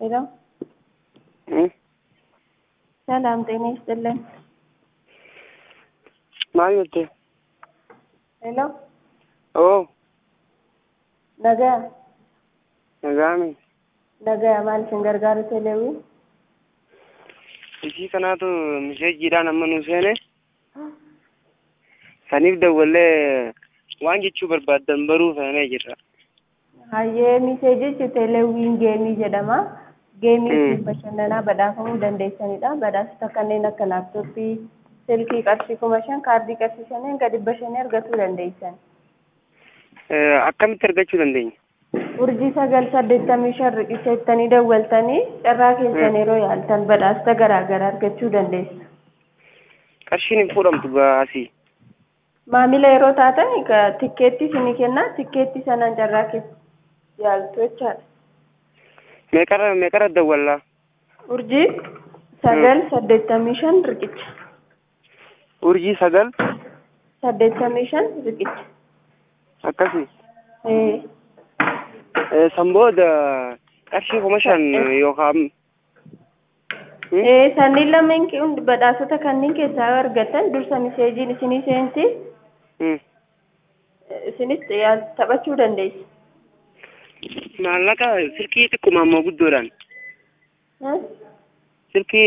ሄሎ ሰላም ጤና ይስጥልን። maal jette ሄሎ oo nagaa nagaami nagaa maal isin gargaaru teleewwi ishii kanaatu misheejiidhaan amma nu seene saniif dawwallee waan jechuu barbaaddan baruu feenee jirra hayyee miseejichi teleewwiin geemii jedhama geemii Mm. ittiin bashannanaa badhaafamuu dandeessanidha badhaasota kanneen akka laaptooppii silkii qarshii kuma shan kaardii qarshii shaniin gadi bashannee argachuu dandeessan Eh, akkamitti argachuu dandeenya urjii sagal saddeettamii shan riqicha ittanii dawwaltanii carraa keessan Mm. yeroo yaaltan badhaasota garaa garaa argachuu dandeessu qarshiin hin fuudhamtu gaasii maamila yeroo taatan ka- tikkeetti isinii kennaa tikkeetti sanaan carraa keessa yaaltu jechaadha meeqarra meeqarra dawwallaa urjii sagal saddeettamii shan riqicha urjii sagal saddeettamii shan riqicha akkasii ee Eh, san booda qarshii kuma shan yookaan Hmm? ee sanniin lameen ki- hundi badhaasota kanneen keessaa yoo argatan dursa miseejiin isinii seensi Hmm. isinis yaal- taphachuu dandeessu maallaqa silkii xiqquma ammoo guddoodhaan Huh? silkii